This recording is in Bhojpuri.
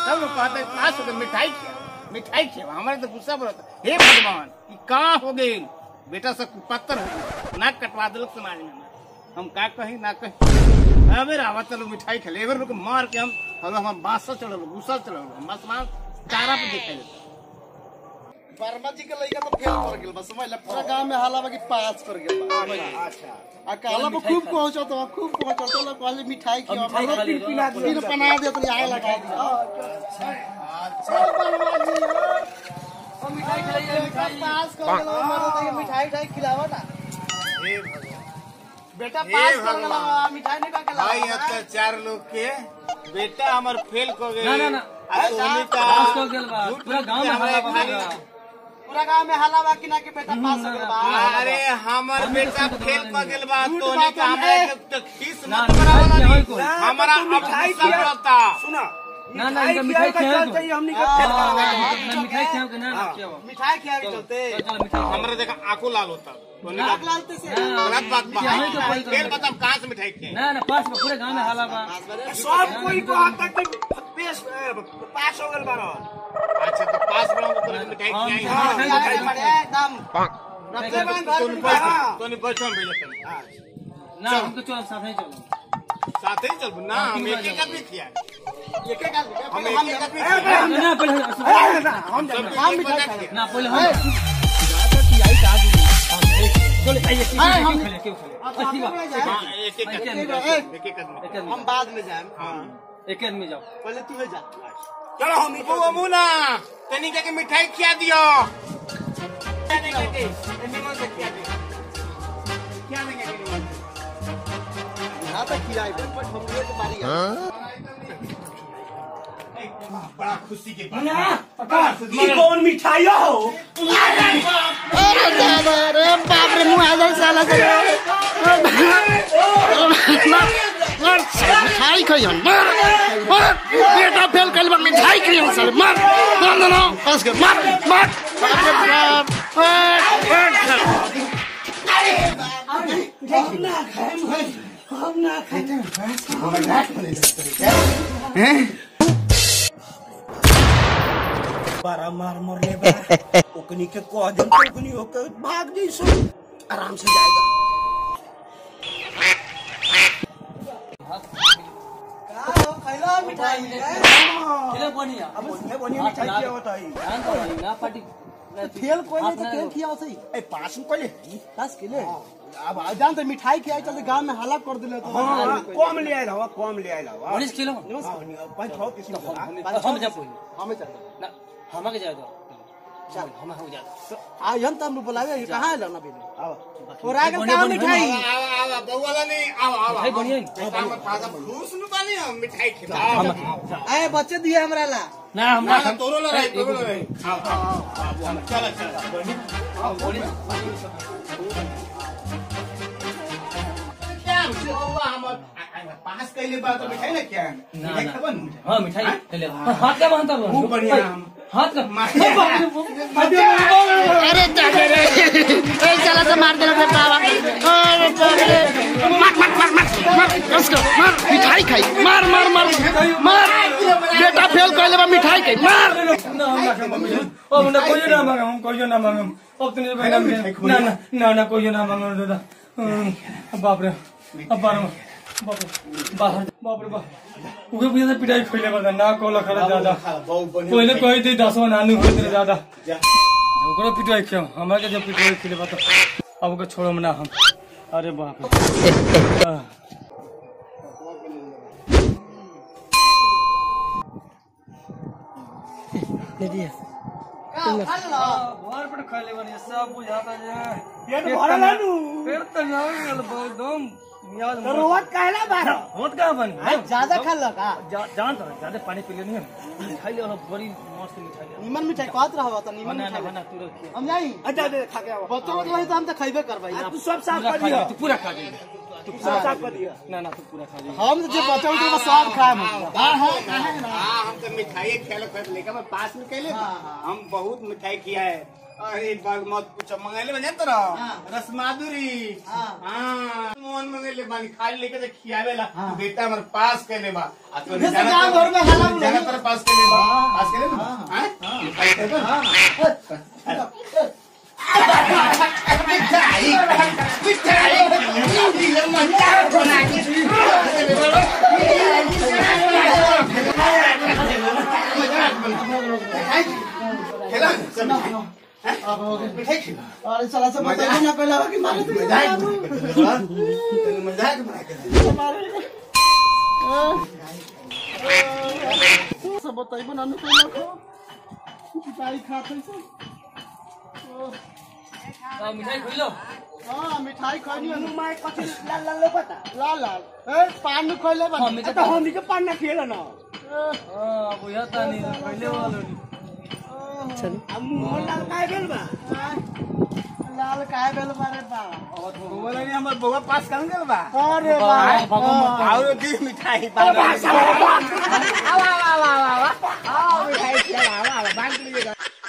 सब लोग कहते हैं, पास हो गए मिठाई खिया मिठाई खिया हमारे तो गुस्सा बोलता हे भगवान ये कहाँ हो गई बेटा सब कुपत्तर हो गई नाक कटवा दिल समाज में हमारे। हम का कही ना कही अबे रावत लोग मिठाई खेले एबर लोग मार के हम हम हम बांस चढ़ल गुस्सा चढ़ल हम आसमान तारा पे दिखाई देता वर्मा जी के लइका तो फेल कर गेल बा समझ ले पूरा गांव में हाला बा कि पास कर गेल बा समझ ले। आ काला बा खूब पहुंचो तो खूब पहुंचो तो लोग कहले मिठाई खियो मिठाई खा ली, पिला हाँ, फिर बना दे तो आए लगा दी अच्छा वर्मा जी हो मिठाई खिलाइए मिठाई पास कर गेल हमारे तो मिठाई ठाई खिलावा ना हे भगवान बेटा हे पास कर गेल भगवान। मिठाई नहीं का भाई खिलावा अत्याचार लोग के बेटा हमार फेल को गए ना, ना, ना। आ तोहनी का पास को गेल बा। झूठ पूरा गांव में हमरा हल्ला बा खाली- बा। पूरा गांव में हाला बा कि ना कि बेटा पास कर गेल बा अरे हमर बेटा फेल क गेल बा झूठ तोहनी बात का है। हमरा के तो खीस ना, मत ना, करावला मिठाई नहीं कोई। हमारा अब गुस्सा पड़ता सुना ना ना इनका मिठाई खिया दो हमनी हाँ, हाँ, ना मिठाई खिया के ना ना खिया मिठाई खिया के चलते चल चल मिठाई खिया। हमरा देखा आंखों लाल होता तोहनी का नाक लालते से ना, गलत बात बा मिठाई तो कोई फेल बता कहां से मिठाई खाए ना ना पास में पूरे गांव में हाला बा सब कोई को हद तक पेश पास हो गल बारो अच्छा तो पास बड़ा तो तोहनी मिठाई हाँ, खियाई हाँ, हमरा हाँ, मिठाई हाँ, खियाई। एकदम रखते बन घर तोहनी में बैठ तोहनी बैठ हम भेजत ना हमको चल साथ ही चलो साथे ही चल ना हम एक एक आदमी खिया एक एक आदमी हम पहले एक हम एक जाते आदमी खिया ना पहले हम हम सब हम एक मिठाई बजा खाएंगे। खिया ना पहले हम ज्यादा की आई का आदमी चलो आइए क्यों अरे, हम- खेले क्यों खेले अब अच्छी हम बात जाए। हाँ, एक एक एक आदमी एक आदमी। एक एक आदमी एक आदमी हम बाद में जाए हाँ एक आदमी जाओ पहले तू है जा चलो हम वो अमुना तनी के मिठाई खिया दियो क्या देंगे के निमन से खिया दियो क्या देंगे के निमन से यहाँ तक खिलाए पर हम लोग के बारी है बड़ा खुशी के बात ई कौन मिठाई हो अरे दादा रे बाप रे मुंह आ जाए साला से मार मिठाई खइहन मार मार बेटा फेल कइल बा मिठाई खइहन साले मार मार ना ना बस कर मार मार बाप रे बाप मार मार बारा मार मरले बा ओकनी के कह दे ओकनी होके भाग जइसो आराम से जाएगा खइला मिठाई खेले बढ़िया अब उसने बनी मिठाई क्या होता है ध्यान दो भाई, ना पार्टी फेल कोई नहीं तो हाथ फेल ना किया सही ए पास में कोले दस किलो अब आ जान तो मिठाई खियाई चलते गांव में हल्ला कर दिले तो हां कम ले आइल हवा कम ले आइल हवा मनीष खेलो पाँच छह किस्म का हम हम जा कोई हमें चल ना हमा के जाए दो चल हम हो जा आ हम तब बुलावे कहां है ना बिन अब और आगे का मिठाई आवा आवा बउवा ला नहीं आवा आवा मिठाई बढ़िया है। हम फादा खुश न बानी हम मिठाई खिला आए बच्चे दिए हमरा ला ना हम ना ना ना तोरो ला रही तोरो ला रही आओ आओ आओ चल चल क्या बउवा हमर पास कइले बा तो मिठाई ना क्या ना, मिठाई ना। खबन मिठाई हाँ मिठाई खेले हाथ का बांधता बो खूब बढ़िया हम हाथ का अरे दादा रे ए चला से मार देना रे बाबा अरे बाप रे मार मार मार मार मार कस कर मार मिठाई खाई मार मार मार मार बेटा फेल कइले बा मिठाई खाई मार ना हम ना खाएंगे। अब ना कोई ना मांगे हम कोई ना मांगे अब तो नहीं बहना ना ना ना ना कोई ना मांगे दादा हम्म, बाप रे अब बार बाप रे बाहर बाप रे बाप उगे भी पिटाई खोले बता ना कोला खड़ा दादा पहले कही थी दसवा नानू हुए थे दादा ओकरो पिटाई क्यों हमारे के जब पिटाई खेले बता अब के छोड़ो ना हम अरे बाप रे आह। घर पर खा ले बनी सब बुझाता जे पेट भरल है नु पेट तो ना गल एकदम मियाज तो रोवत कहला बारो होत का बनी ज्यादा खा लगा जा- जान तो ज्यादा पानी पी लेनी है खाई ले और बड़ी मस्त मिठाई ले निमन मिठाई कहत रहवा त निमन बना ना मिठाई बना तू रख हम जाई अच्छा दे खा के आओ बच्चों को तो हम तो खइबे करबै आ, तू सब साफ पूरा कर खा दिया ले तू पूरा खा ले तू सब साफ कर दिया ना ना तू पूरा खा ले हम जो बच्चों को सब खाए हां हां हम तो मिठाई खेल खेल लेकर मैं पास में कैले हम बहुत मिठाई किया है अरे बाग मत पूछो मंगेले बने तो ना रस माधुरी हाँ मोहन मंगेले बानी खाली लेके तो खियावेला बेटा हमारे पास के ले बा आ तो जैसे गाँव घर में हल्ला बुला- जगह पर पास के ले बा पास के ले बा हाँ मिठाई दे दो। मिठाई मिठाई ये मजाक बना के खेला सब मिठाई खेला अरे साला से बताइए ना पहले कि मारे तो मजाक बना के मजाक बना के सब बताइए ना पहले को मिठाई खाते से मिठाई खुल लो हाँ मिठाई खानी है मैं कथी लाल लाल लो पता लाल लाल ए पान में खोले बता हम तो हम के पान ना खेला ना हां बुझा तानी पहले वाला चल हम लाल काहे बेल बा लाल काहे बेल बारे बा बोला नहीं हमारे बउआ पास कर गल बा अरे बा और दी मिठाई बा आवा आवा आवा आवा आओ मिठाई खिला आवा आवा बांट लीजिएगा